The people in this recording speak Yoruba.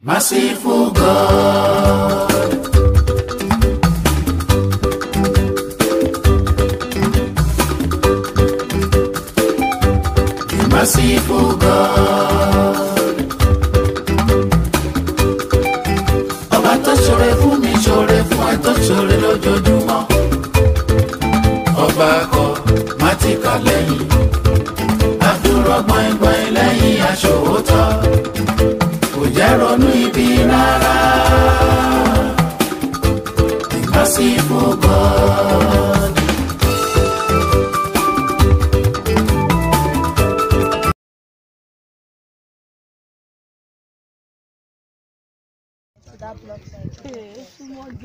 Merciful God. The merciful God. Ọba tó ṣoore fún mi ṣoore fún ẹ tó ṣoore lójoojúmọ́. Ọba akọ má ti kà lẹ́yìn. Àdúrà gbọ̀ngbọ̀n lẹ́yìn aṣòwòtọ́. Kò jẹ́ ronú ibi rárá. The merciful God. that block side.